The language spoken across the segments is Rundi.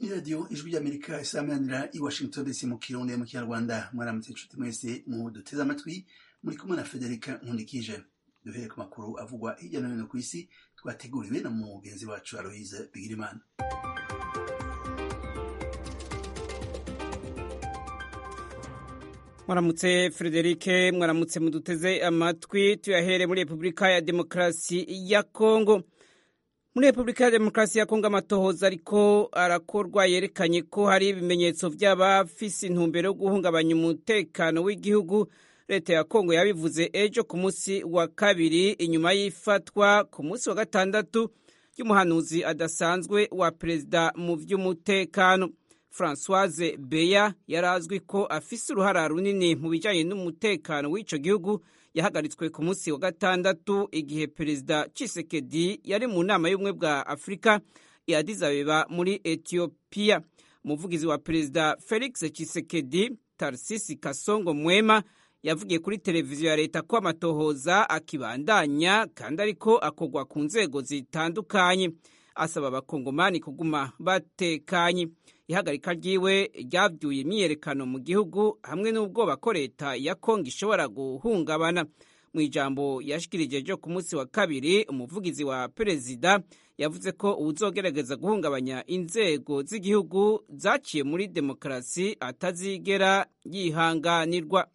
iradiyo ijwi ry'amerika isamanira i washington dc mu kirundi mu kinyarwanda mwaramutse inshuti mwese mu duteze amatwi muri kumwe na federica nkundikije duhere ku makuru avugwa hirya no hino ku isi twateguriwe na mugenzi wacu aloise bigirimana mwaramutse frederike mwaramutse muduteze amatwi tuyahere muri repubulika ya demokarasi ya kongo muri repubulika ya demokarasi ya kongo amatohoza ariko arakorwa yerekanye ko hari ibimenyetso by'abafise intumbero yo guhungabanya umutekano w'igihugu leta ya kongo yabivuze ejo ku munsi wa kabiri inyuma y'ifatwa ku munsi wa gatandatu ry'umuhanuzi adasanzwe wa perezida mu by'umutekano francoise beya yari azwi ko afise uruhara runini mu bijyanye n'umutekano w'icyo gihugu yahagaritswe ku munsi wa gatandatu igihe perezida Tshisekedi yari mu nama y'ubumwe bwa afurika ya Addis Abeba muri etiyopiya umuvugizi wa perezida felix Tshisekedi tarsisi kasongo mwema yavugiye kuri televiziyo ya leta ko amatohoza akibandanya kandi ariko akorwa ku nzego zitandukanye asaba abakongomani kuguma batekanye ihagarika ryiwe ryabyuye imyiyerekano mu gihugu hamwe n'ubwoba ko leta ya kongo ishobora guhungabana mu ijambo yashikirije ryo ku munsi wa kabiri umuvugizi wa perezida yavuze ko uwuzogerageza guhungabanya inzego z'igihugu zaciye muri demokarasi atazigera yihanganirwa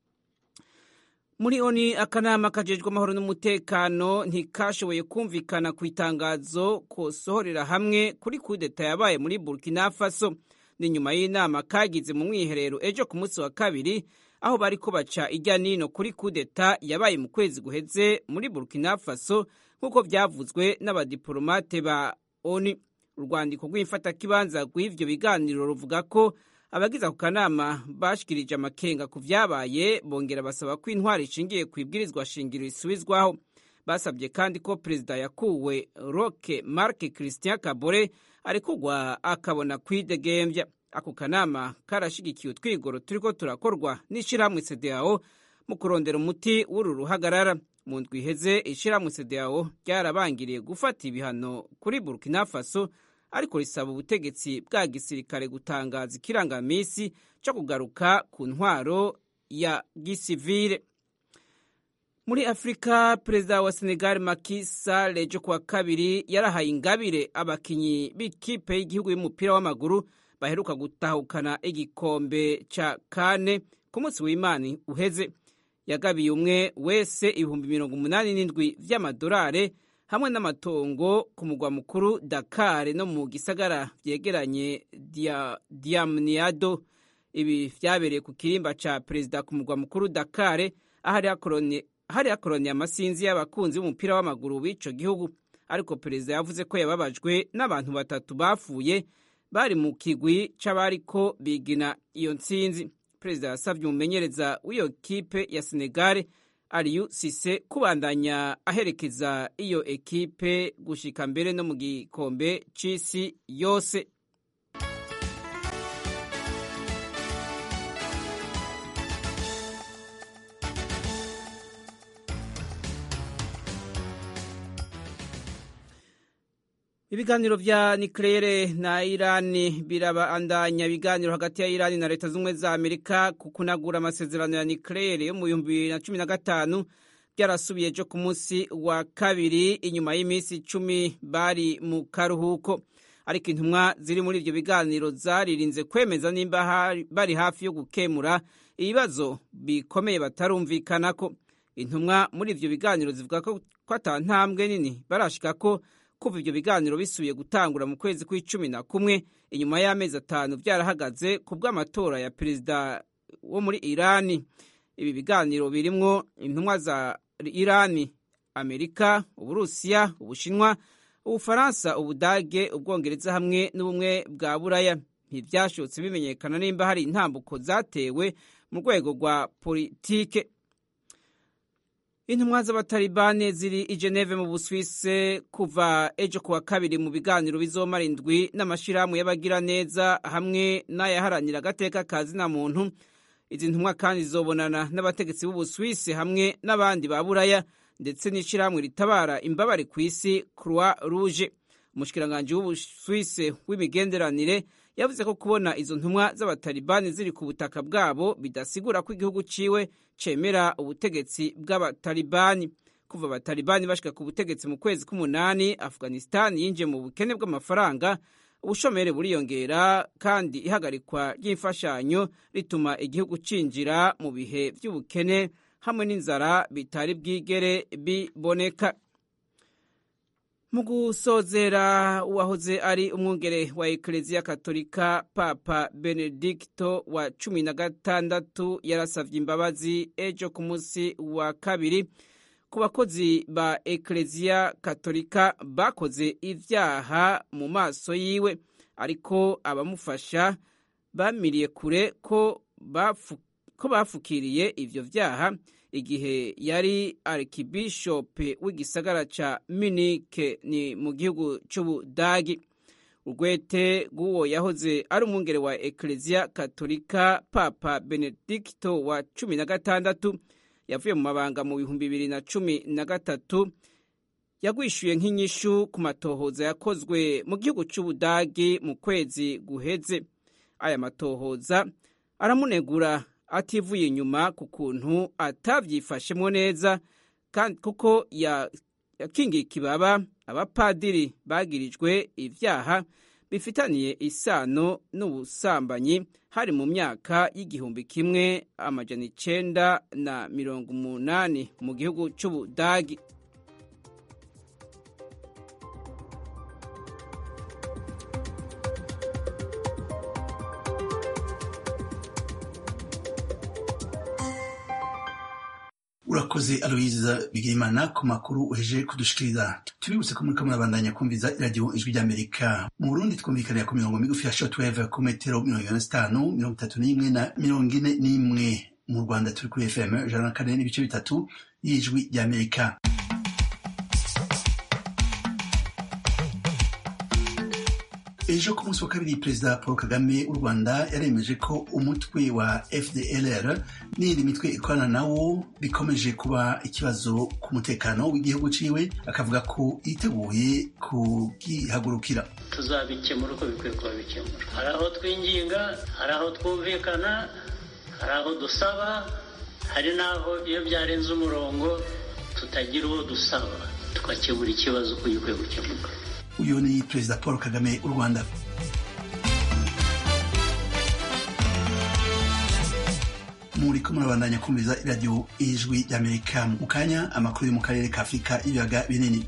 muri oni akanama kajejwe amahoro n'umutekano ntikashoboye kumvikana ku itangazo kosohorera hamwe kuri kudeta yabaye muri burkina faso ni nyuma y'inama kagize mu mwiherero ejo ku munsi wa kabiri aho bariko baca ijya nino kuri kudeta yabaye mu kwezi guheze muri burkina faso nk'uko byavuzwe n'abadiplomate ba oni urwandiko rw'imfatakibanza rw'ivyo biganiro ruvuga ko abagize ako kanama bashikirije amakenga ku vyabaye bongera basaba ko intwari ishingiye ku ibwirizwa shingiro isubizwaho basabye kandi ko perezida yakuwe roke mark christian kabore arekurwa akabona kwidegembya ako kanama karashigikiye utwigoro turiko turakorwa n'ishirahamwe cdao mu kurondera umuti w'uru ruhagarara mu ndwi iheze ishirahamwe cdao ryarabangiriye gufata ibihano kuri burkina faso ariko risaba ubutegetsi bwa gisirikare gutangaza ikirangamisi cyo kugaruka ku ntwaro ya gisivire muri afurika perezida wa senegal Macky Sall ejo kuwa kabiri yarahaye ingabire abakinyi b'ikipe y'igihugu y'umupira w'amaguru baheruka gutahukana igikombe ca kane ku munsi w'imana uheze yagabiye umwe wese ibihumbi mirongo umunani n'indwi vy'amadolare hamwe n'amatongo ku mugwa mukuru Dakar no mu gisagara vyegeranye dia, Diamniado ibi vyabereye ku kirimba ca perezida ku mugwa mukuru Dakar ahari hakoroni hari hakoroniye amasinzi y'abakunzi b'umupira w'amaguru w'ico gihugu ariko perezida yavuze ko yababajwe n'abantu batatu bapfuye bari mu kigwi c'abariko bigina iyo ntsinzi perezida yasavye umumenyereza w'iyo kipe ya Senegal Aliou Cisse kubandanya aherekeza iyo ekipe gushika mbere no mu gikombe c'isi yose ibiganiro vya niklere na irani birabandanya ibiganiro hagati ya irani na leta z'ubumwe za amerika ku kunagura amasezerano ya niklere yo mu bihumbi bibiri na cumi na gatanu byarasubiye ejo ku munsi wa kabiri inyuma y'iminsi icumi bari mu karuhuko ariko intumwa ziri muri ivyo biganiro zaririnze kwemeza nimba bari hafi yo gukemura ibibazo bikomeye batarumvikanako intumwa muri ivyo biganiro zivuga ko ata ntambwe nini barashikako kuva ibyo biganiro bisubiye gutangura mu kwezi kw'icumi na kumwe inyuma y'amezi atanu byarahagaze ku bw'amatora ya perezida wo muri irani ibi biganiro birimwo intumwa za irani amerika uburusiya ubushinwa ubufaransa ubudage ubwongereza hamwe n'ubumwe bwa buraya ntibyashobotse bimenyekana nimba hari intambuko zatewe mu rwego rwa politike intumwa z'abatalibane ziri i geneve mu buswise kuva ejo kuwa kabiri mu biganiro bizomara indwi n'amashyirahamwe y'abagiraneza hamwe n'ayaharanira agateka ka zina muntu izi ntumwa kandi zizobonana n'abategetsi b'ubuswise hamwe n'abandi ba buraya ndetse n'ishyirahamwe ritabara imbabare ku isi croix rouge umushikiranganji w'ubuswise w'imigenderanire yavuze ko kubona izo ntumwa z'abatalibani ziri ku butaka bwabo bidasigura ko igihugu ciwe cemera ubutegetsi bw'abatalibani kuva abatalibani bashika ku butegetsi mu kwezi k'umunani afghanistan yinjiye mu bukene bw'amafaranga ubushomeri buriyongera kandi ihagarikwa ry'imfashanyo rituma igihugu cinjira mu bihe vy'ubukene hamwe n'inzara bitari bwigere biboneka mu gusozera uwahoze ari umwungere wa ekereziya katolika papa benedikito wa cumi na gatandatu yarasavye imbabazi ejo ku munsi wa kabiri ku bakozi ba ekereziya katolika bakoze ivyaha mu maso yiwe ariko abamufasha bamiriye kure ko bafu, ko bafukiriye ivyo vyaha igihe yari arkibishope w'igisagara ca Munich ni mu gihugu c'Ubudagi urwete rw'uwo yahoze ari umwungere wa ekereziya katolika papa benedikito wa cumi na gatandatu yavuye mu mabanga mu bihumbi bibiri na cumi na gatatu yagwishyuye nk'inyishu ku matohoza yakozwe mu gihugu cy'ubudagi mu kwezi guheze aya matohoza aramunegura ativuye inyuma ku kuntu atabyifashemo neza kandi kuko yakingiye ikibaba abapadiri bagirijwe ibyaha bifitaniye isano n'ubusambanyi hari mu myaka y'igihumbi kimwe amajana icenda na mirongo umunani mu gihugu c'ubudagi urakoze aloyiza bigirimana ku makuru uheje kudushikiriza tubibutse ko muriko murabandanya kumviza iradiyo ijwi ry'amerika mu burundi twumvikanira ku mirongo migufi ya shortwave ku metero mirongo ine na zitanu mirongo itatu n'imwe na mirongo ine n'imwe mu rwanda turi kuri fm ijana na kane n'ibice bitatu y'ijwi ry'amerika ejo ku munsi wa kabiri perezida paul kagame w'u rwanda yaremeje ko umutwe wa fdlr n'iyindi mitwe ikorana nawo bikomeje kuba ikibazo ku mutekano w'igihugu ciwe akavuga ko yiteguye kugihagurukira tuzabikemura uko bikwiye kuba bikemura hari aho twinginga hari aho twumvikana hari aho dusaba hari n'aho iyo byarenze umurongo tutagira uwo dusaba tugakemura ikibazo uko gikwiye gukemuka uyu ni perezida paul kagame w'u rwanda muri ko murabandanya kumviza iradiyo ijwi ry'amerika mu kanya amakuru yo mu karere ka afurika y'ibiyaga binini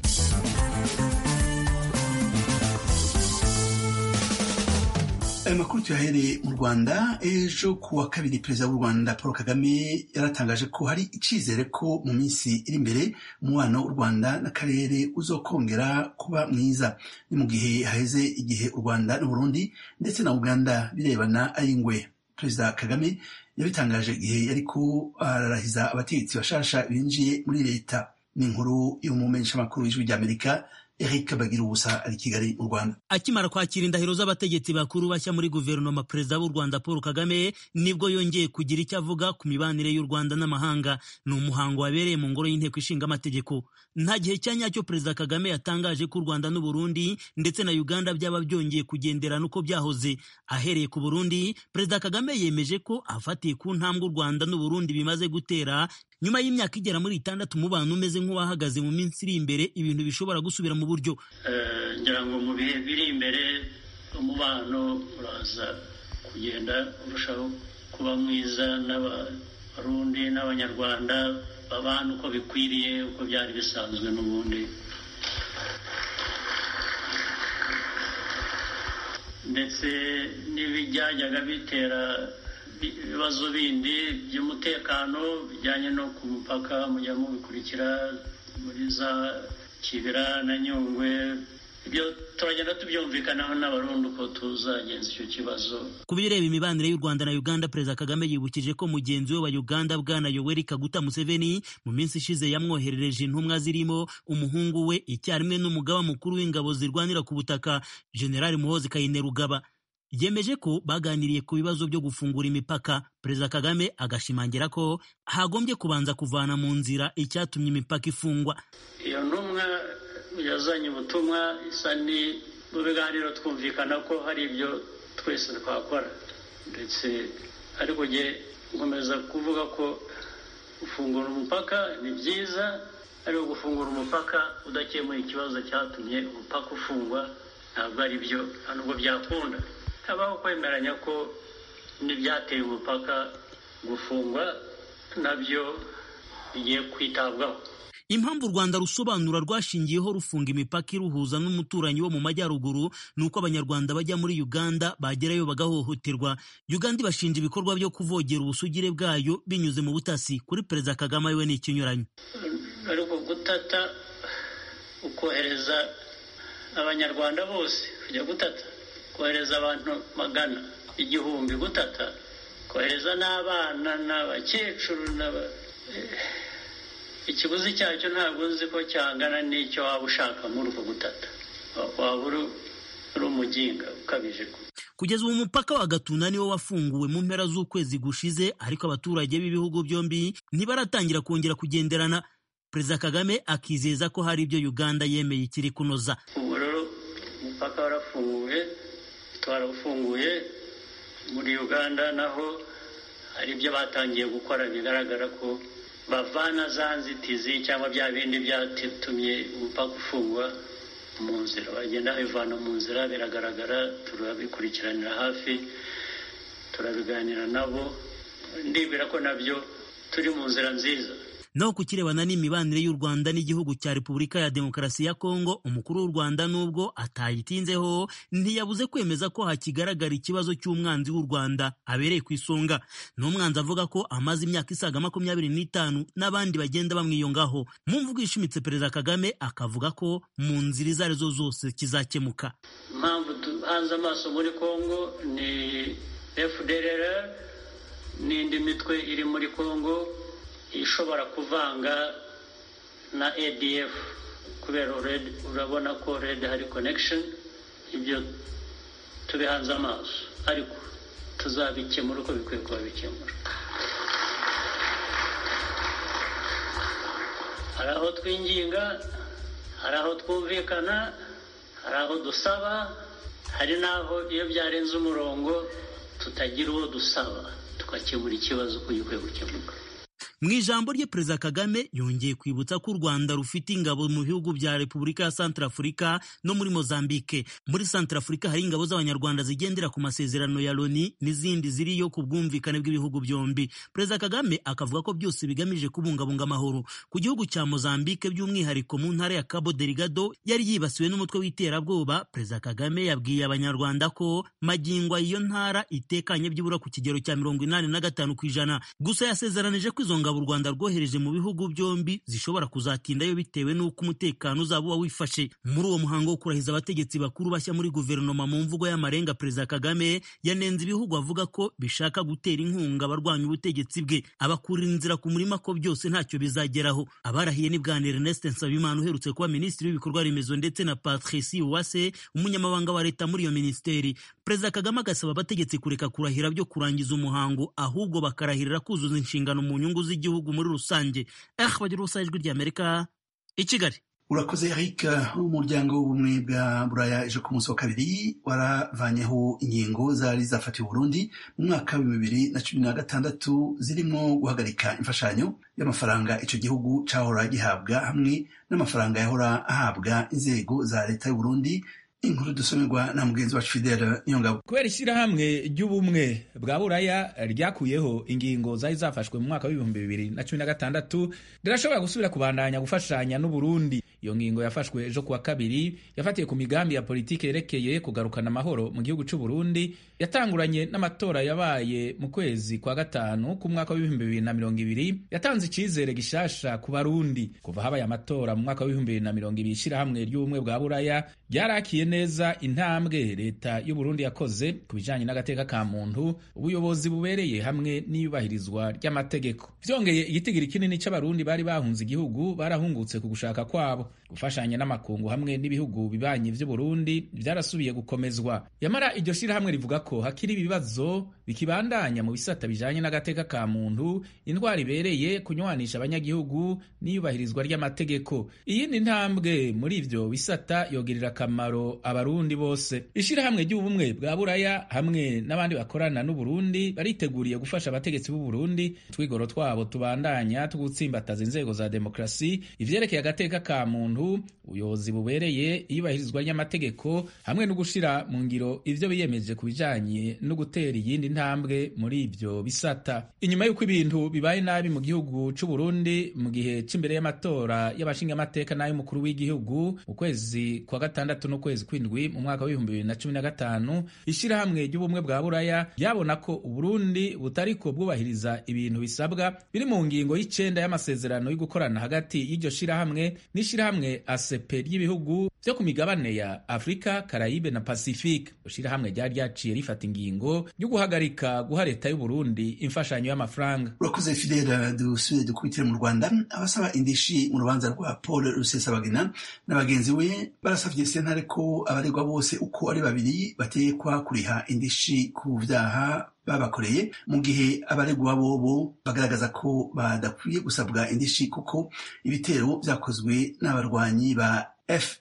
ayo makuru tuyahereye mu rwanda ejo ku wa kabiri perezida w'u rwanda paul kagame yaratangaje ko hari icyizere ko mu minsi iri imbere umubano w'u rwanda n'akarere uzokongera kuba mwiza ni mu gihe haheze igihe u rwanda n'uburundi ndetse na uganda birebana ari ingwe perezida kagame yabitangaje igihe yariko ararahiza abategetsi bashasha binjiye muri leta ni inkuru y'umumenyeshamakuru w'ijwi ry'amerika Eric Bagira ubusa ari Kigali mu Rwanda. Akimara kwakira indahiro z'abategetsi bakuru bashya muri guverinoma perezida w'u Rwanda Paul Kagame nibwo yongeye kugira icyo avuga ku mibanire y'u Rwanda n'amahanga. Ni umuhango wabereye mu ngoro y'inteko ishinga amategeko. Nta gihe cya nyacyo perezida Kagame yatangaje ko u Rwanda n'u Burundi ndetse na Uganda byaba byongeye kugenderana uko byahoze. Ahereye ku Burundi, perezida Kagame yemeje ko afatiye ku ntambwe u Rwanda n'u Burundi bimaze gutera nyuma y'imyaka igera muri itandatu umubano umeze nk'uwahagaze mu minsi iri imbere ibintu bishobora gusubira mu buryo ngira ngo mu bihe biri imbere umubano uraza kugenda urushaho kuba mwiza n'abarundi n'abanyarwanda babana uko bikwiriye uko byari bisanzwe n'ubundi ndetse n'ibijyajyaga bitera ibibazo bindi by'umutekano bijyanye no ku mupaka mujya mubikurikira muri za kibira na nyungwe ibyo turagenda tubyumvikanaho n'abarundi uko tuzagenza icyo kibazo ku bireba imibanire y'u rwanda na uganda perezida kagame yibukije ko mugenzi we wa uganda bwana yoweri kaguta museveni mu minsi ishize yamwoherereje intumwa zirimo umuhungu we icyarimwe n'umugaba mukuru w'ingabo zirwanira ku butaka generali muhozi kainerugaba yemeje ko baganiriye ku bibazo byo gufungura imipaka perezida kagame agashimangira ko hagombye kubanza kuvana mu nzira icyatumye imipaka ifungwa iyo ntumwa yazanye ubutumwa isa ni mu biganiro twumvikana ko hari ibyo twese twakora ndetse ariko njye nkomeza kuvuga ko gufungura umupaka ni byiza ariko gufungura umupaka udakemuye ikibazo cyatumye umupaka ufungwa ntabwo ari byo nta nubwo byakunda habaho kwemeranya ko n'ibyateye umupaka gufungwa nabyo bigiye kwitabwaho impamvu u rwanda rusobanura rwashingiyeho rufunga imipaka iruhuza n'umuturanyi wo mu majyaruguru ni uko abanyarwanda bajya muri uganda bagerayo bagahohoterwa uganda ibashinja ibikorwa byo kuvogera ubusugire bwayo binyuze mu butasi kuri perezida kagame we ni ikinyuranyo ariko gutata ukohereza abanyarwanda bose kujya gutata kohereza abantu magana igihumbi gutata kohereza n'abana n'abakecuru n'aba ikiguzi cyacyo ntabwo nzi ko cyangana n'icyo waba ushaka muri uko gutata waba uri umuginga ukabije kugeza ubu umupaka wa gatuna niwo wafunguwe mu mpera z'ukwezi gushize ariko abaturage b'ibihugu byombi ntibaratangira kongera kugenderana perezida kagame akizeza ko hari ibyo uganda yemeye ikiri kunoza ubu rero umupaka warafunguwe twarawufunguye muri uganda naho hari ibyo batangiye gukora bigaragara ko bavana za nzitizi cyangwa bya bindi byatumye umupaka ufungwa mu nzira bagenda babivana mu nzira biragaragara turabikurikiranira hafi turabiganira nabo ndibwira ko nabyo turi mu nzira nziza naho ku kirebana n'imibanire y'u rwanda n'igihugu cya repubulika ya demokarasi ya kongo umukuru w'u rwanda nubwo atayitinzeho ntiyabuze kwemeza ko hakigaragara ikibazo cy'umwanzi w'u rwanda abereye ku isonga ni umwanzi avuga ko amaze imyaka isaga makumyabiri n'itanu n'abandi bagenda bamwiyongaho mu mvugo ishimitse perezida kagame akavuga ko mu nzira izo arizo zose kizakemuka impamvu duhanze amaso muri kongo ni fdrr n'indi mitwe iri muri kongo ishobora kuvanga na adf kubera urabona ko red hari connection ibyo tubihanze amaso ariko tuzabikemura uko bikwiye kuba bikemura hari aho twinginga hari aho twumvikana hari aho dusaba hari n'aho iyo byarenze umurongo tutagira uwo dusaba tugakemura ikibazo uko gikwiye gukemuka mu ijambo rye perezida kagame yongeye kwibutsa ko u rwanda rufite ingabo mu bihugu bya repubulika ya santarafurika no muri mozambike muri santarafurika hari ingabo z'abanyarwanda zigendera ku masezerano ya loni n'izindi ziriyo ku bwumvikane bw'ibihugu byombi perezida kagame akavuga ko byose bigamije kubungabunga amahoro ku gihugu cya mozambike by'umwihariko mu ntara ya cabo delgado yari yibasiwe n'umutwe w'iterabwoba perezida kagame yabwiye abanyarwanda ko magingo iyo ntara itekanye byibura ku kigero cya mirongo inani na gatanu ku ijana gusa yasezeranije ko izo ngabo u Rwanda rwohereje mu bihugu byombi zishobora kuzatindayo bitewe n'uko umutekano uzaba uba wifashe muri uwo muhango wo kurahiza abategetsi bakuru bashya muri guverinoma mu mvugo y'amarenga perezida Kagame yanenze ibihugu avuga ko bishaka gutera inkunga abarwanya ubutegetsi bwe abakurira inzira ku murima ko byose ntacyo bizageraho abarahiye ni bwana Ernest Nsabimana uherutse kuba minisitiri w'ibikorwa remezo ndetse na Patricie Uwase umunyamabanga wa leta muri iyo minisiteri perezida Kagame agasaba abategetsi kureka kurahira byo kurangiza umuhango ahubwo bakarahirira kuzuza inshingano mu nyungu z'igihugu muri rusange eh bagira ubusa ijwi ry'Amerika i Kigali urakoze eric umuryango w'ubumwe bwa buraya ejo ku munsi wa kabiri waravanyeho ingingo zari zafatiwe Burundi mu mwaka wa bibiri na cumi na gatandatu zirimo guhagarika imfashanyo y'amafaranga icyo gihugu cyahora gihabwa hamwe n'amafaranga yahora ahabwa inzego za leta y'u Burundi inkuru dusomerwa na mugenzi wacu Fidele Nyongabo kubera ishyirahamwe ry'ubumwe bwa buraya ryakuyeho ingingo zari zafashwe mu mwaka w'ibihumbi bibiri na cumi na gatandatu rirashobora gusubira kubandanya gufashanya n'uburundi iyo ngingo yafashwe ejo kuwa kabiri yafatiye ku migambi ya politiki yerekeye kugarukana amahoro mu gihugu cy'u Burundi yatanguranye n'amatora yabaye mu kwezi kwa gatanu k'umwaka w'ibihumbi bibiri na mirongo ibiri yatanze icyizere gishasha ku barundi kuva habaye amatora mu mwaka w'ibihumbi bibiri na mirongo ibiri ishyirahamwe ry'ubumwe bwa buraya ryarakiye neza intambwe leta y'u Burundi yakoze ku bijanye n'agateka ka muntu ubuyobozi bubereye hamwe n'iyubahirizwa ry'amategeko vyongeye igitigiri kinini c'abarundi bari bahunze igihugu barahungutse ku gushaka kwabo gufashanya n'amakungu hamwe n'ibihugu bibanyi vy'u Burundi vyarasubiye gukomezwa yamara iryo shirahamwe rivuga ko hakiri ibibazo bikibandanya mu bisata bijanye n'agateka ka muntu indwara ibereye kunywanisha abanyagihugu n'iyubahirizwa ry'amategeko iyindi ntambwe muri ivyo bisata yogirira akamaro abarundi bose ishirahamwe ry'ubumwe bwa buraya hamwe n'abandi bakorana n'uburundi bariteguriye gufasha abategetsi b'u Burundi twigoro twabo tubandanya tugutsimbataza inzego za demokrasi ivyerekeye agateka ka muntu ubuyobozi bubereye iyubahirizwa ry'amategeko hamwe no gushira mu ngiro ivyo biyemeje ku bijanye no gutera iyindi ntambwe muri ivyo bisata inyuma y'uko ibintu bibaye nabi mu gihugu c'u Burundi mu gihe c'imbere y'amatora y'abashingamateka n'ay'umukuru w'igihugu mu kwezi kwa gatandatu n'ukwezi kw'indwi mu mwaka w'ibihumbi bibiri na cumi na gatanu ishirahamwe ry'ubumwe bwa buraya ryabona ko uburundi butariko bwubahiriza ibintu bisabwa biri mu ngingo y'icenda y'amasezerano yo gukorana hagati y'iryo shirahamwe n'ishirahamwe ACP ry'ibihugu vyo ku migabane ya Afrika, Karayibe na Pacifique. Ishirahamwe ryari ryaciye rifata ingingo yo guhagarika guha leta y'u Burundi imfashanyo y'amafaranga. urakoze fidela dusubire dukubitire mu rwanda abasaba indishi mu rubanza rwa paul rusesabagina na bagenzi we barasavye sentare ko abaregwa bose uko ari babiri batekwa kuriha indishi ku vyaha babakoreye mu gihe abaregwa bobo bagaragaza ko badakwiye gusabwa indishi kuko ibitero vyakozwe n'abarwanyi ba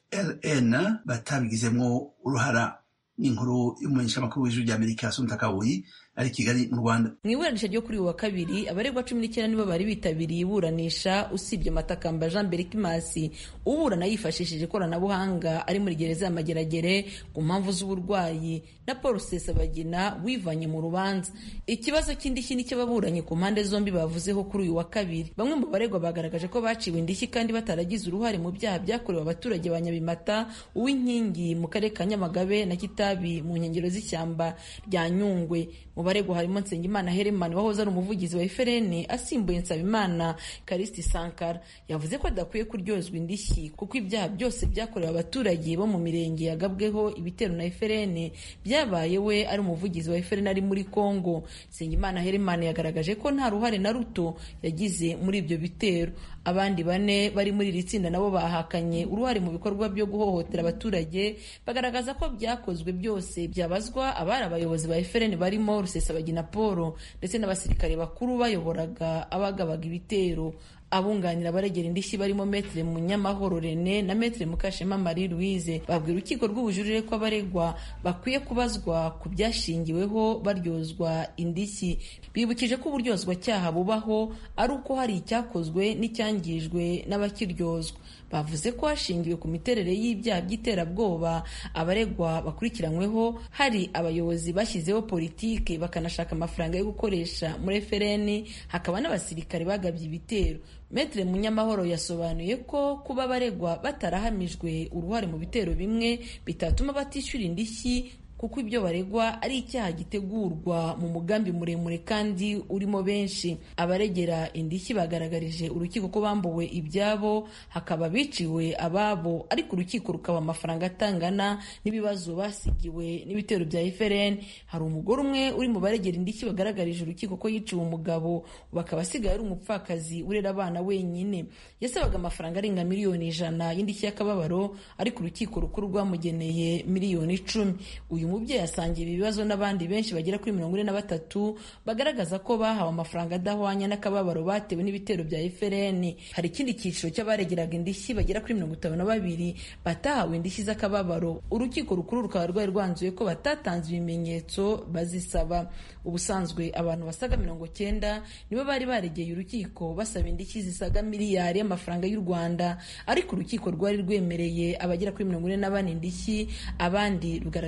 FLN batabigizemwo uruhara n'inkuru y'umumenyeshamakuru w'ijwi ry'Amerika Asumta Kabuyi ari Kigali mu Rwanda mu iburanisha ryo kuri uyu wa kabiri abaregwa cumi n'icyenda nibo bari bitabiriye iburanisha usibye matakamba jean berikimasi uburana yifashishije ikoranabuhanga ari muri gereza ya mageragere ku mpamvu z'uburwayi na paul rusesabagina wivanye mu rubanza ikibazo cy'indishyi n'icy'ababuranyi ku mpande zombi bavuzeho kuri uyu wa kabiri bamwe mu baregwa bagaragaje ko baciwe indishyi kandi bataragize uruhare mu byaha byakorewe abaturage ba nyabimata uw'inkingi mu karere ka nyamagabe na kitabi mu nkengero z'ishyamba rya nyungwe mu baregwa harimo nsengimana heremani wahoze ari umuvugizi wa efereni asimbuye nsabimana karisiti sankara yavuze ko adakwiye kuryozwa indishyi kuko ibyaha byose byakorewe abaturage bo mu mirenge yagabweho ibitero na efereni byabaye we ari umuvugizi wa efereni ari muri kongo nsengimana heremani yagaragaje ko nta ruhare na ruto yagize muri ibyo bitero abandi bane bari muri iri tsinda nabo bahakanye uruhare mu bikorwa byo guhohotera abaturage bagaragaza ko byakozwe byose byabazwa abari abayobozi ba efereni barimo rusesabagina paul ndetse n'abasirikare bakuru bayoboraga abagabaga ibitero abunganira abaregera indishyi barimo metere munyamahoro rene na metere mukashema marie louise babwira urukiko rw'ubujurire ko abaregwa bakwiye kubazwa ku byashingiweho baryozwa indishyi bibukije ko uburyozwacyaha bubaho ari uko hari icyakozwe n'icyangijwe n'abakiryozwa bavuze ko hashingiwe ku miterere y'ibyaha by'iterabwoba abaregwa bakurikiranyweho hari abayobozi bashyizeho politiki bakanashaka amafaranga yo gukoresha muri efereni hakaba n'abasirikare bagabye ibitero Metre Munyamahoro yasobanuye ko kuba abaregwa batarahamijwe uruhare mu bitero bimwe bitatuma batishyura indishyi kuko ibyo baregwa ari icyaha gitegurwa mu mugambi muremure kandi urimo benshi abaregera indishyi bagaragarije urukiko ko bambuwe ibyabo hakaba biciwe ababo ariko urukiko rukaba amafaranga atangana n'ibibazo basigiwe n'ibitero bya FRN hari umugore umwe uri mu baregera indishyi bagaragarije urukiko ko yiciwe umugabo bakaba asigaye ari umupfakazi urera abana wenyine yasabaga amafaranga arenga miliyoni ijana y'indishyi y'akababaro ariko urukiko rukuru rwamugeneye miliyoni icumi uyu mubyeyi asangira ibibazo n'abandi benshi bagera kuri mirongo ine na batatu bagaragaza ko bahawe amafaranga adahwanya n'akababaro batewe n'ibitero bya FRN hari ikindi cyiciro cy'abaregeraga indishyi bagera kuri mirongo itanu na babiri batahawe indishyi z'akababaro urukiko rukuru rukaba rwari rwanzuye ko batatanze ibimenyetso bazisaba ubusanzwe abantu basaga mirongo cyenda nibo bari baregeye urukiko basaba indishyi zisaga miliyari y'amafaranga y'u Rwanda ariko urukiko rwari rwemereye abagera kuri mirongo ine na bane indishyi abandi rugaragaza ko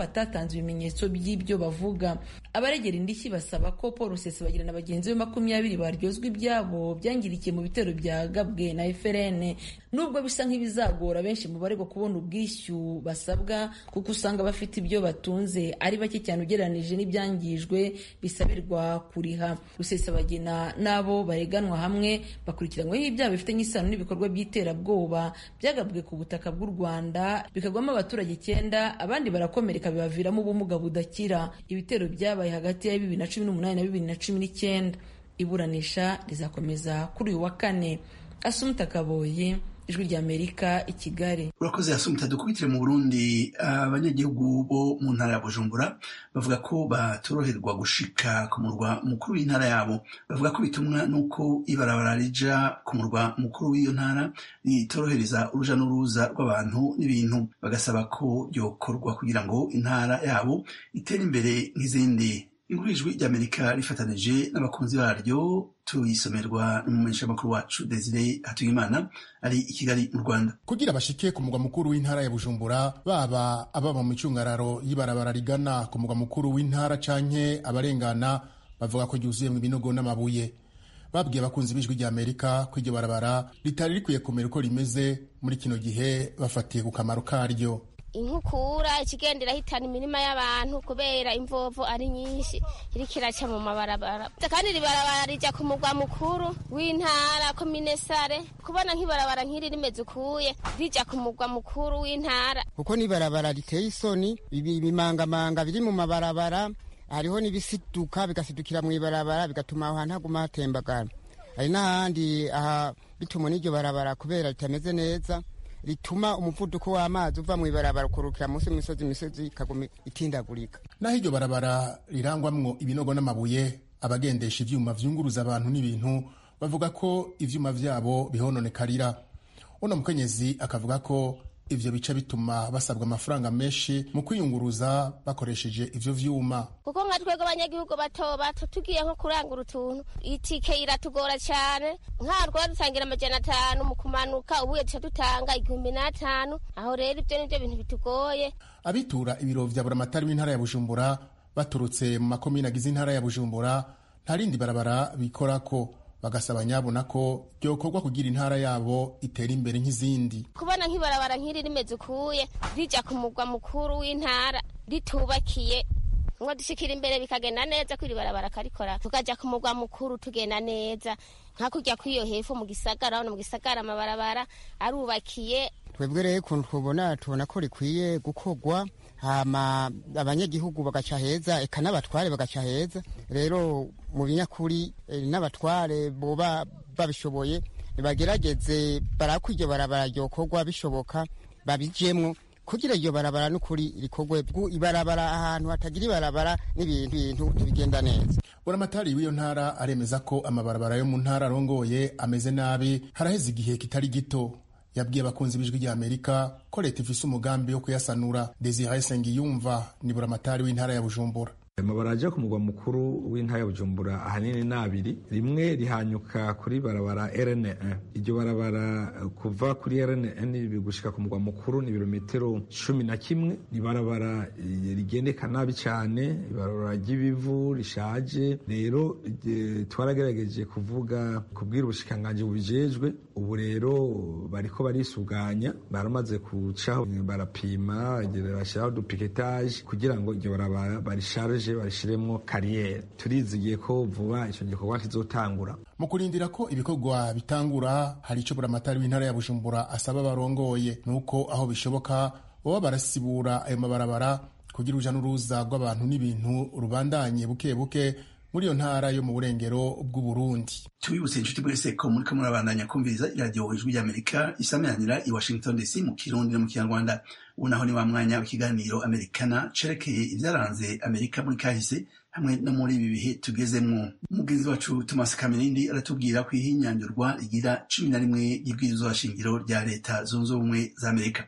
batatanze ibimenyetso by'ibyo bavuga abaregera indishyi basaba ko paul rusesabagina na bagenzi be makumyabiri baryozwa ibyabo byangirikiye mu bitero byagabwe na frn nubwo bisa nk'ibizagora benshi mu baregwa kubona ubwishyu basabwa kuko usanga bafite ibyo batunze ari bake cyane ugereranije n'ibyangijwe bisabirwa kuriha rusesabagina n'abo bareganwa hamwe bakurikiranyweho ibyaha bifitanye isano n'ibikorwa by'iterabwoba byagabwe ku butaka bw'u rwanda bikagwamo abaturage icyenda abandi barakomereka bibaviramo ubumuga budakira ibitero byabaye hagati ya bibiri na cumi n'umunani na bibiri na cumi n'icyenda iburanisha rizakomeza kuri uyu wa kane asumuta kaboyi ijwi ry'amerika i kigali urakoze yasumita dukubitire mu burundi abanyagihugu bo mu ntara ya bujumbura bavuga ko batoroherwa gushika ku murwa mukuru w'intara yabo bavuga ko bitumwa n'uko ibarabara rija ku murwa mukuru w'iyo ntara ritorohereza uruja n'uruza rw'abantu n'ibintu bagasaba ko ryokorwa kugira ngo intara yabo itere imbere nk'izindi inkuru ijwi ry'amerika rifatanije n'abakunzi baryo tuyisomerwa n'umumenyeshamakuru wacu desire hatuyimana ari i kigali mu rwanda kugira bashike ku mugwa mukuru w'intara ya bujumbura baba ababa mu icungararo y'ibarabara rigana ku mugwa mukuru w'intara canke abarengana bavuga ko ryuzuyemwo ibinogo n'amabuye babwiye abakunzi b'ijwi rya amerika ko iryo barabara ritari rikwiye kumera uko rimeze muri kino gihe bafatiye ku kamaro karyo inkukura ikigenda irahitana imirima y'abantu kubera imvovo ari nyinshi iriko iraca mu mabarabara kandi iri barabara rija ku mugwa mukuru w'intara komine sare kubona nk'ibarabara nk'iri rimeze ukuye rija ku mugwa mukuru w'intara kuko n'ibarabara riteye isoni ibimangamanga biri mu mabarabara hariho n'ibisiduka bigasidukira mu ibarabara bigatuma aho hantu haguma hatembagara hari n'ahandi aha bituma n'iryo barabara kubera ritameze neza rituma umuvuduko w'amazi uva mu ibarabara ukurukira munsi y'imisozi imisozi ikaguma itindagurika naho iryo barabara rirangwamwo ibinogo n'amabuye abagendesha ivyuma vyunguruza abantu n'ibintu bavuga ko ivyuma vyabo bihononekarira uno mukenyezi akavuga ko ivyo bica bituma basabwa amafaranga menshi mu kwiyunguruza bakoresheje ivyo vyuma kuko nka twebwe abanyagihugu bato bato tugiye nko kurangura utuntu itike iratugora cyane nk'aho twaba dutangira amajana atanu mu kumanuka ubuye duca dutanga igihumbi n'atanu aho rero ibyo nibyo bintu bitugoye abitura ibiro vya buramatari w'intara ya bujumbura baturutse mu makomine agize intara ya bujumbura nta rindi barabara bikorako bagasaba nyabona ko byokorwa kugira intara yabo itera imbere nk'izindi kubona nk'ibarabara nk'iri rimeze ukuye rija ku mugwa mukuru w'intara ritubakiye ngo dushikira imbere bikagenda neza ko iri barabara karikora tukaja ku mugwa mukuru tugenda neza nka kurya kw'iyo hepfo mu gisagara urabona mu gisagara amabarabara arubakiye twebwe rero ukuntu tubona tubona ko rikwiye gukorwa hama abanyagihugu bagaca heza eka n'abatware bagaca heza rero mu binyakuri n'abatware boba babishoboye nibagerageze barako iryo barabara ryokorwa bishoboka babijemwo kugira iryo barabara n'ukuri rikorwe ibarabara ahantu hatagira ibarabara n'ibintu bintu ntibigenda neza buramatari w'iyo ntara aremeza ko amabarabara yo mu ntara arongoye ameze nabi haraheze igihe kitari gito yabwiye abakunzi b'ijwi rya amerika ko leta ifise umugambi wo kuyasanura desire sengiyumva ni buramatari w'intara ya bujumbura amabara ajya ku mugwa mukuru w'intara ya bujumbura ahanini ni abiri rimwe rihanyuka kuri barabara rn iryo barabara kuva kuri rn gushika ku mugwa mukuru ni ibirometero cumi na kimwe ni barabara rigendeka nabi cyane ibarabara ry'ibivu rishaje rero twaragerageje kuvuga kubwira ubushikanganji bubijejwe ubu rero bariko barisuganya baramaze kucaho barapima bashyiraho dupiketaje kugira ngo iryo barabara barisharije barishiremwo kariyeri turizigiye ko vuba icyo gikorwa kizotangura mu kurindira ko ibikorwa bitangura hari icyo buramatari w'intara ya bujumbura asaba barongoye nuko aho bishoboka baba barasibura ayo mabarabara kugira uruja n'uruza rw'abantu n'ibintu rubandanye buke buke muri iyo ntara yo mu burengero bw'uburundi tubibutse inshuti mwese ko muriko murabandanya kumviriza iradiyo ijwi ry'amerika isameranira i washington dc mu kirundi no mu kinyarwanda ubu naho ni wa mwanya w'ikiganiro amerikana cerekeye ibyaranze amerika muri kahise hamwe no muri ibi bihe tugezemwo umugenzi wacu thomas kamerindi aratubwira ko ihinyanyurwa rigira cumi na rimwe y'ibwirizwa shingiro rya leta zunze ubumwe za amerika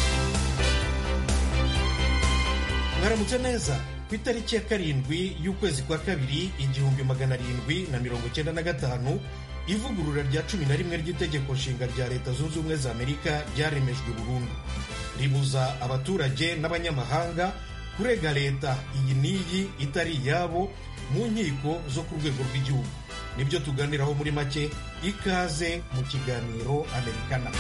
mwaramutse neza ku itariki ya karindwi y'ukwezi kwa kabiri igihumbi magana arindwi na mirongo icyenda na gatanu ivugurura rya cumi na rimwe ry'itegeko nshinga rya leta zunze ubumwe za amerika ryaremejwe burundu ribuza abaturage n'abanyamahanga kurega leta iyi n'iyi itari iyabo mu nkiko zo ku rwego rw'igihugu nibyo tuganiraho muri make ikaze mu kiganiro amerikana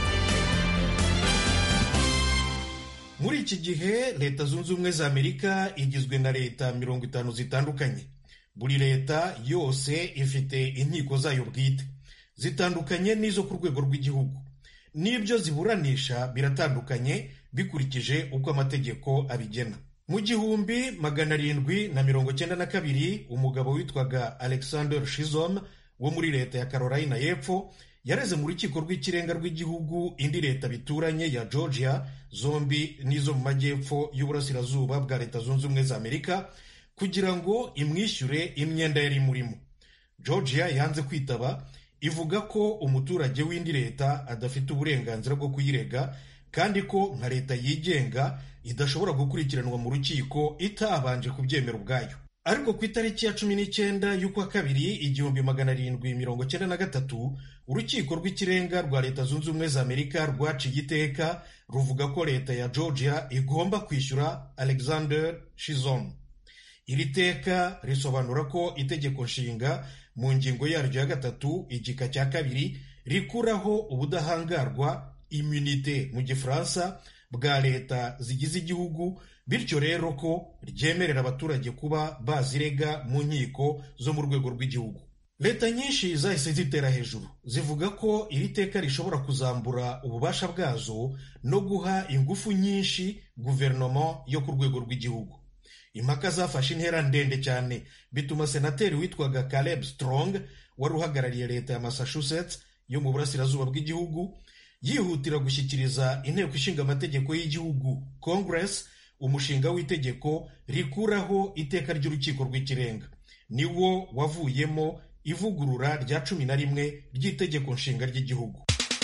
muri iki gihe leta zunze ubumwe za amerika igizwe na leta mirongo itanu zitandukanye buri leta yose ifite inkiko zayo bwite zitandukanye n'izo ku rwego rw'igihugu n'ibyo ziburanisha biratandukanye bikurikije uko amategeko abigena mu gihumbi magana arindwi na mirongo cyenda na kabiri umugabo witwaga alexander shizom wo muri leta ya carolina y'epfo yareze mu rukiko rw'ikirenga rw'igihugu indi leta bituranye ya georgia zombi n'izo mu majyepfo y'uburasirazuba bwa leta zunze ubumwe za amerika kugira ngo imwishyure imyenda yari imurimo georgia yanze kwitaba ivuga ko umuturage w'indi leta adafite uburenganzira bwo kuyirega kandi ko nka leta yigenga idashobora gukurikiranwa mu rukiko itabanje kubyemera ubwayo ariko ku itariki ya cumi n'icyenda y'ukwa kabiri igihumbi magana arindwi mirongo cyenda na gatatu urukiko rw'ikirenga rwa leta zunze ubumwe za amerika rwaciye iteka ruvuga ko leta ya georgia igomba kwishyura alexander shizom iri teka risobanura ko itegeko nshinga mu ngingo yaryo ya gatatu igika cya kabiri rikuraho ubudahangarwa immunite mu gifaransa bwa leta zigize igihugu bityo rero ko ryemerera abaturage kuba bazirega mu nkiko zo mu rwego rw'igihugu leta nyinshi zahise zitera hejuru zivuga ko iri teka rishobora kuzambura ububasha bwazo no guha ingufu nyinshi guverinoma yo ku rwego rw'igihugu impaka zafashe intera ndende cyane bituma senateri witwaga caleb strong wari uhagarariye leta ya massachusetts yo mu burasirazuba bw'igihugu yihutira gushyikiriza inteko ishinga amategeko y'igihugu congress umushinga w'itegeko rikuraho iteka ry'urukiko rw'ikirenga niwo wavuyemo ivugurura rya cumi na rimwe ry'itegeko nshinga ry'igihugu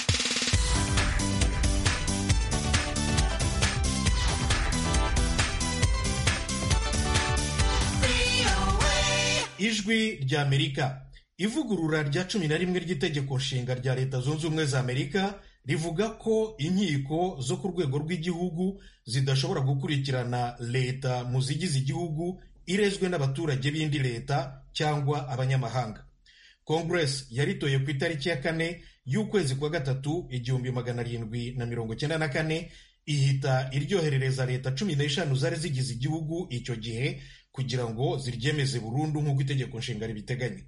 ijwi ry'amerika ivugurura rya cumi na rimwe ry'itegeko nshinga rya leta zunze ubumwe za amerika rivuga ko inkiko zo ku rwego rw'igihugu zidashobora gukurikirana leta mu zigize igihugu irezwe n'abaturage b'indi leta cyangwa abanyamahanga kongresi yaritoye ku itariki ya kane y'ukwezi kwa gatatu igihumbi magana arindwi na mirongo cyenda na kane ihita iryoherereza leta cumi n'eshanu zari zigize igihugu icyo gihe kugira ngo ziryemeze burundu nk'uko itegeko nshinga ribiteganya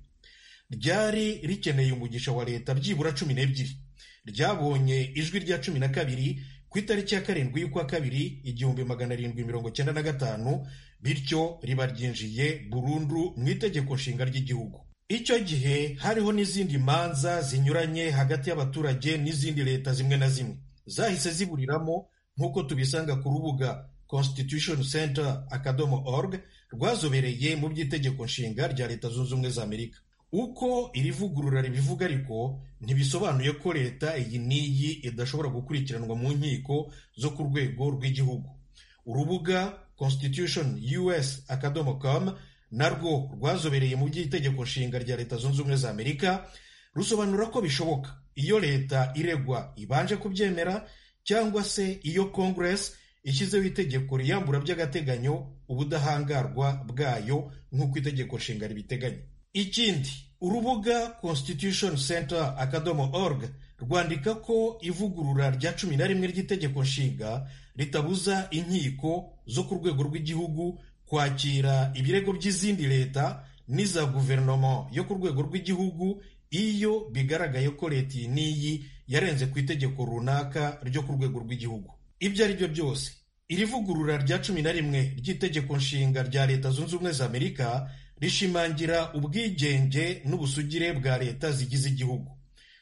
ryari rikeneye umugisha wa leta byibura cumi n'ebyiri ryabonye ijwi rya cumi na kabiri ku itariki ya karindwi y'ukwa kabiri igihumbi magana arindwi mirongo cyenda na gatanu bityo riba ryinjiye burundu mu itegeko nshinga ry'igihugu icyo gihe hariho n'izindi manza zinyuranye hagati y'abaturage n'izindi leta zimwe na zimwe zahise ziburiramo nk'uko tubisanga ku rubuga constitution center akadomo org rwazobereye mu by'itegeko nshinga rya leta zunze ubumwe za amerika uko iri vugurura ribivuga ariko ntibisobanuye ko leta iyi n'iyi idashobora gukurikiranwa mu nkiko zo ku rwego rw'igihugu urubuga constitution us akadomo com narwo rwazobereye mu by'itegeko nshinga rya leta zunze ubumwe za amerika rusobanura ko bishoboka iyo leta iregwa ibanje kubyemera cyangwa se iyo congress ishyizeho itegeko riyambura by'agateganyo ubudahangarwa bwayo nk'uko itegeko nshinga ribiteganya ikindi urubuga constitution center akadomo org rwandika ko ivugurura rya cumi na rimwe ry'itegeko nshinga ritabuza inkiko zo ku rwego rw'igihugu kwakira ibirego by'izindi leta n'iza guverinoma yo ku rwego rw'igihugu iyo bigaragaye ko leta iyi n'iyi yarenze ku itegeko runaka ryo ku rwego rw'igihugu ibyo ari byo byose iri vugurura rya cumi na rimwe ry'itegeko nshinga rya leta zunze ubumwe za amerika rishimangira ubwigenge n'ubusugire bwa leta zigize igihugu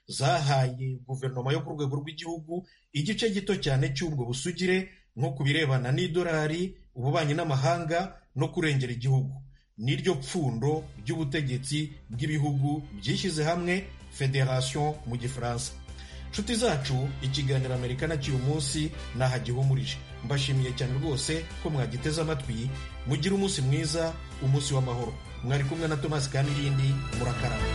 zahaye guverinoma yo ku rwego rw'igihugu igice gito cyane cy'ubwo busugire nko ku birebana n'idolari ububanyi n'amahanga no kurengera igihugu niryo pfundo ry'ubutegetsi bw'ibihugu byishyize hamwe federation mu gifaransa nshuti zacu ikiganiro amerika na cy'uyu munsi nahagihumurije mbashimiye cyane rwose ko mwagiteze amatwi mugire umunsi mwiza umunsi w'amahoro mwari kumwe na tomasi kamirindi murakaraba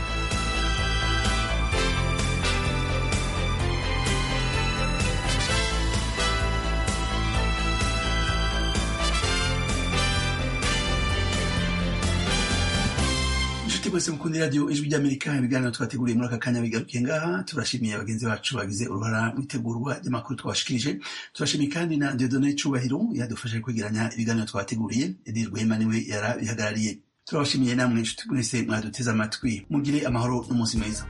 mwese mukunda radiyo ijwi ry'amerika ibiganiro twateguriye muri aka kanya bigarukiye ngaha turashimiye bagenzi bacu bagize uruhara mu itegurwa ry'amakuru twabashikirije turashimiye kandi na diodone cubahiro yadufashe kwegeranya ibiganiro twateguriye edi rwema niwe yarabihagarariye turabashimiye namwe inshuti mwese mwaduteze amatwi mugire amahoro n'umunsi mwiza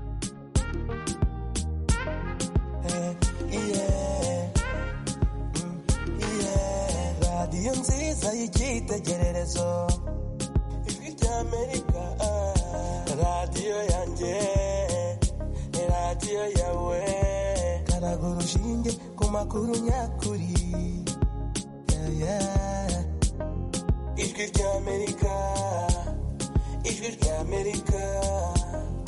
radiyo nziza y'icyitegererezo ijwi ry'amerika radiyo yanjye radiyo yawe karaga urushinge ku makuru nyakuri Yeah, yeah. ijwi ry'amerika ijwi ry'amerika